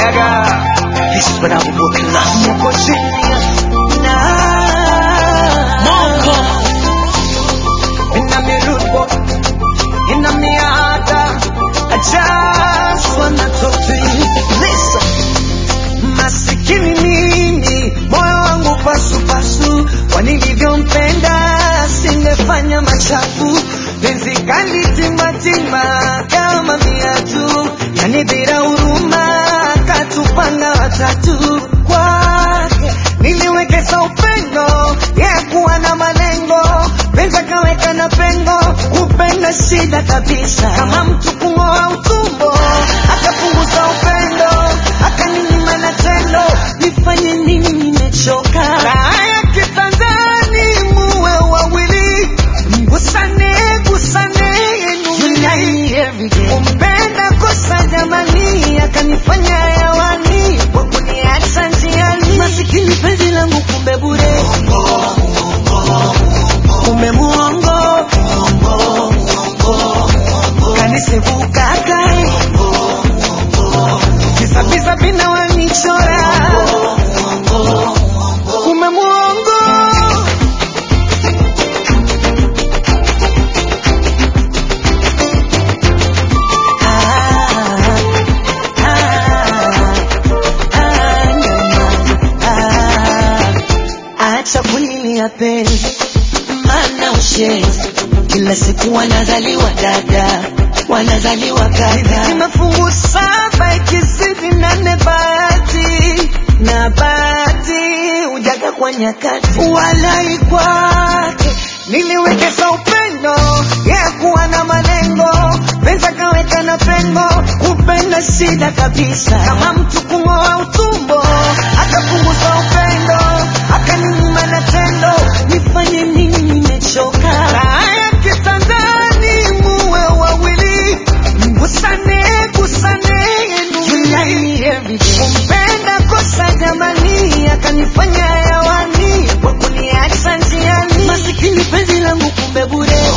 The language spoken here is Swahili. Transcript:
Gaga. This is when I will walk in love. Moko genius. Nah. Moko. Inna me rude boy. Inna me heart. I just wanna talk to you. Listen. Masikini mimi, moyo wangu pasu pasu, kwa nilivyompenda singefanya machafu. Penzi kali timatima kama viatu, yani bila huruma katupanga watatu. Kwake niliwekeza upendo, yeye kuwa na malengo, penzi akaweka na pengo, kupenda shida kabisa, kama mtu kung'oa utumbo, akapunguza upendo, akaninyima na tendo, nifanye nini? Nimechoka raha ya kitandani, muwe wawili, mgusane gusane, unite every day. Kumpenda kosa jamani, akanifanya hewani kwa kuniacha njiani, masikini penzi langu kumbe bure, kumbe muongo kanisevuka kai Visa vina wanichora Kume muongo Ah, ah, ah, ah. Acha kulilia penzi mana ushenzi kila siku wanazaliwa dada wanazaliwa kaka mafungu saba ikizidi nane bahati na bahati ujaga kwa nyakati walai kwake niliwekeza upendo ya kuwa na malengo penza kaweka na pengo kupenda shida kabisa kama mtu kung'oa utumbo akapunguza upendo akaninyima na tendo nifanye nini nimechoka raha ya kitandani muwe wawili mgusane gusane unite every day kumpenda kosa jamani akanifanya hewani kwa kuniacha njiani masikini penzi langu kumbe bure